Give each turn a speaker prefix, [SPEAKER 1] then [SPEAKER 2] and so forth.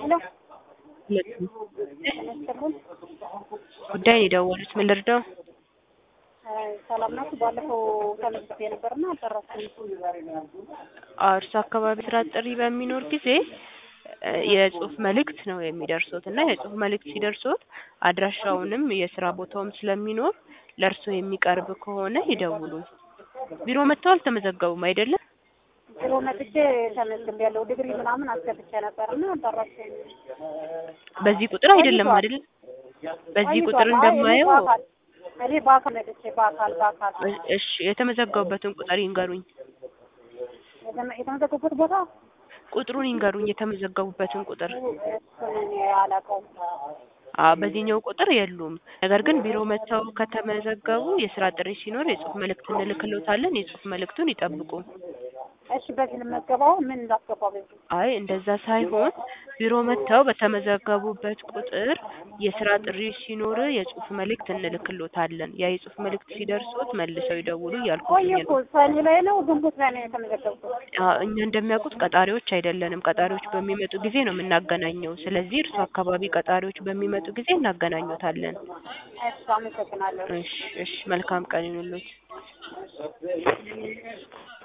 [SPEAKER 1] ሄሎ
[SPEAKER 2] ሁለቱም
[SPEAKER 1] ተመስገን
[SPEAKER 2] ጉዳይ ነው የደወሉት። ምን ልርዳው?
[SPEAKER 1] ሰላም ናችሁ? ባለፈው ተመዝግቤ ነበርና አልጨረስኩም።
[SPEAKER 2] አዎ፣ እርሱ አካባቢ ስራ ጥሪ በሚኖር ጊዜ እ የጽሁፍ መልእክት ነው የሚደርሶት እና የጽሁፍ መልእክት ሲደርሶት አድራሻውንም የስራ ቦታውም ስለሚኖር ለእርሶ የሚቀርብ ከሆነ ይደውሉ። ቢሮ መጥተው አልተመዘገቡም አይደለም?
[SPEAKER 1] ቢሮ መጥቼ ተመዝግቤያለሁ። ዲግሪ ምናምን አስገብቼ ነበርና አልጨረስኩም።
[SPEAKER 2] በዚህ ቁጥር አይደለም አይደል? በዚህ ቁጥር
[SPEAKER 1] ቆይቷል። አይ፣ እኔ
[SPEAKER 2] እንደማየው
[SPEAKER 1] በአካል እኔ በአካል መጥቼ በአካል በአካል
[SPEAKER 2] እሺ፣ የተመዘገቡበትን ቁጥር ይንገሩኝ።
[SPEAKER 1] የተመ- የተመዘገቡበት ቦታ
[SPEAKER 2] ቁጥሩን ይንገሩኝ፣ የተመዘገቡበትን ቁጥር።
[SPEAKER 1] እሱን እኔ አላውቀውም።
[SPEAKER 2] አዎ፣ በዚህኛው ቁጥር የሉም። ነገር ግን ቢሮ መጥተው ከተመዘገቡ የስራ ጥሪ ሲኖር የጽሁፍ መልእክት እንልክሎታለን። የጽሁፍ መልእክቱን ይጠብቁ።
[SPEAKER 1] እሺ፣ በዚህ ልመገባው ምን ላስገባ በዚህ
[SPEAKER 2] አይ እንደዛ ሳይሆን ቢሮ መጥተው በተመዘገቡበት ቁጥር የስራ ጥሪ ሲኖር የጽሁፍ መልእክት እንልክሎታለን። ያ የጽሁፍ መልእክት ሲደርሶት መልሰው ይደውሉ እያልኩኝ
[SPEAKER 1] ቆየ እኮ
[SPEAKER 2] ነው።
[SPEAKER 1] ሰኔ ላይ ነው ግንቦት ላይ ነው የተመዘገብኩት።
[SPEAKER 2] አዎ፣ እኛ እንደሚያውቁት ቀጣሪዎች አይደለንም። ቀጣሪዎች በሚመጡ ጊዜ ነው የምናገናኘው። ስለዚህ እርሱ አካባቢ ቀጣሪዎች በሚመጡ ጊዜ እናገናኙታለን።
[SPEAKER 1] እሺ፣ አመሰግናለሁ።
[SPEAKER 2] እሺ፣ እሺ። መልካም ቀን ይሁንልዎት።